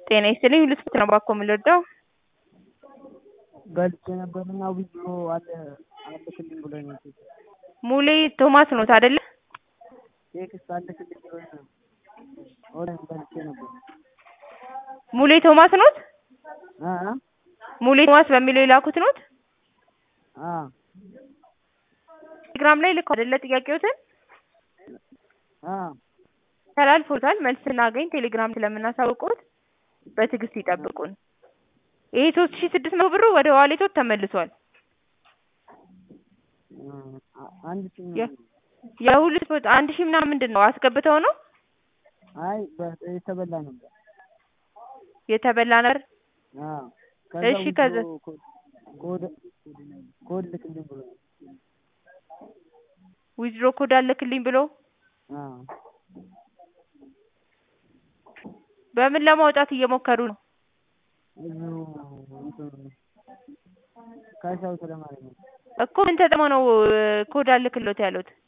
ጤና ይስጥልኝ ሁሉ ስፖርት ነው ባኮ የምንወደው ገልጬ ነበርና ዊዝድሮ አለ አልክልኝ ብሎኝ ነው ሙሌ ቶማስ ኖት አይደለ? ቴክስት አልክልኝ ብሎኝ ነው ኦንላይን ገልጬ ነበር ሙሌ ቶማስ ኖት? አ አ ሙሌ ቶማስ በሚለው የላኩት ኖት? አ ቴሌግራም ላይ ልከው አይደለ ጥያቄዎትን አ ተላልፎታል። መልስ ስናገኝ ቴሌግራም ስለምናሳውቅዎት በትዕግስት ይጠብቁን። ይሄ ሶስት ሺህ ስድስት መቶ ብሩ ወደ ዋሌቶት ተመልሷል። አንድ ሺህ የ- የሁሉ ስፖርት አንድ ሺህ ምናምን ምንድን ነው አስገብተው ነው አይ በ- የተበላ ነበር። የተበላ ነገር? አ እሺ፣ ከዛ- ዊዝድሮ ኮድ ኮድ ኮድ ልክልኝ ብሎ ነው። ዊዝድሮ ኮድ አለክልኝ ብሎ አ በምን ለማውጣት እየሞከሩ ነው? እዚሁ እንትን ካሽ አውት ለማድረግ ነው። እኮ ምን ተጠቅመው ነው ኮድ አልክሎት ያሉት?